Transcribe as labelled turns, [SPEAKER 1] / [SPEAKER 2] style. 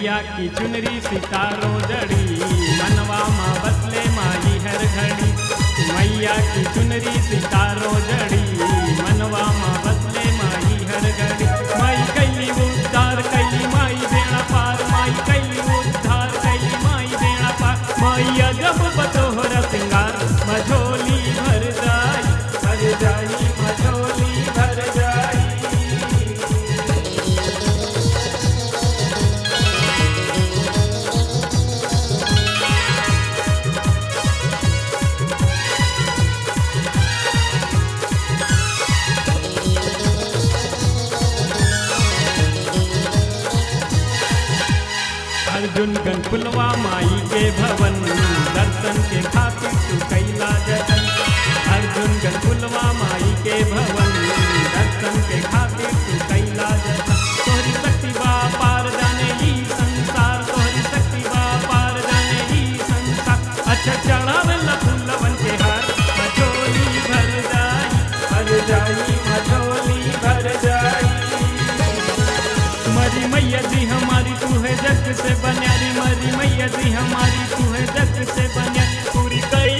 [SPEAKER 1] मैया की चुनरी सितारों जड़ी मनवा माँ बसले माई हर घड़ी मैया की चुनरी सितारों जड़ी मनवा माँ बसले माई हर घड़ी माई कैली उद्धार कैली माई बेड़ा पार माई कैली उद्धार कैली माई बेड़ा पार मैया जब बतोहरा सिंगार मझोली भर जाई भर जाई मझोली भर जाई अर्जुन गन पुलवा माई के भवन दर्शन के खातिर तू कैला जतन अर्जुन गन पुलवा माई के भवन दर्शन के खातिर तू कैला जतन तोहरी शक्ति बा पार जाने ही संसार तोहरी शक्ति बा पार जाने ही संसार अच्छा चढ़ावेला फूलवन के हार मझोली भर जाई भर जाई मझोली भर जाई मरी मैया जी हमारी तू है जग से बन्यारी मरी मैया जी हमारी तू है जग से बन्यारी पूरी कई